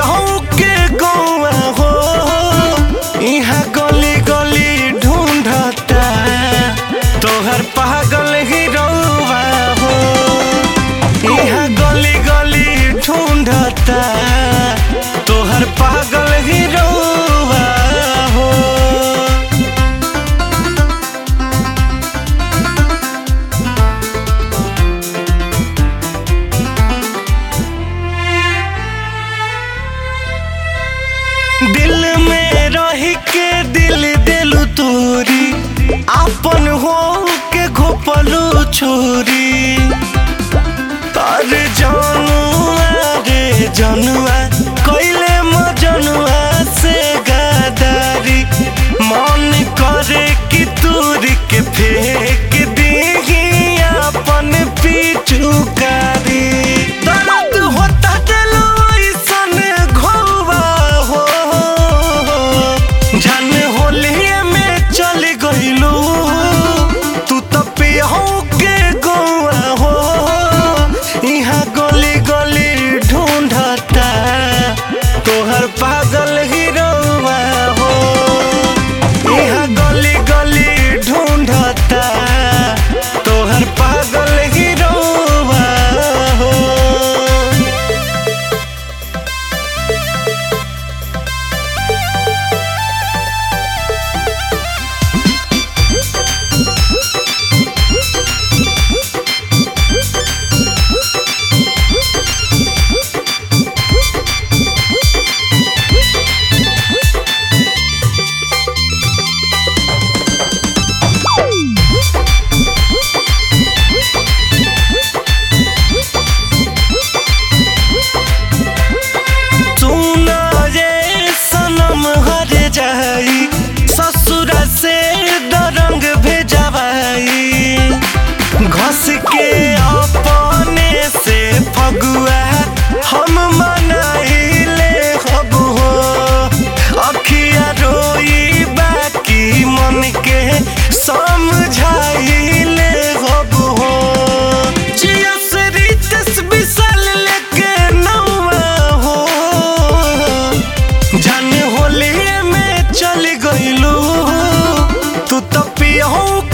पियहू के गौआ हो यहाँ गली गली ढूंढता तोहर पागल ही रउआ हो यहाँ गली गली ढूंढता तोहर पागल ही रउआ हो दिल में रही के दिल दिलु तोरी अपन हो के घोपलू छोरी अरे जनुआ रे जनुआ कैले मजनुआ से गदारी मन करे कि तूरी के फेंक दीही अपन पिचुकारी दर्द होता दिलो ऐसन घोवा हो जान होलिए में चल गइलू तू तो पियहू के गौआ हो यहाँ गली गली ढूंढता तोहर पागल ही रउआ हो यहाँ गली गली ढूंढता तोहर पागल ही रउआ हो सुना रे सनम हर जाई ससुर से दरंग भेजवाई घस के अपने से फगुआ हम मनाइले हब हो अखिया रोई बाकी मन के समझाइले हब हो जिया से रितस बिसल लेके नौआ हो जाने होली में चल गइलू तू तो पियहू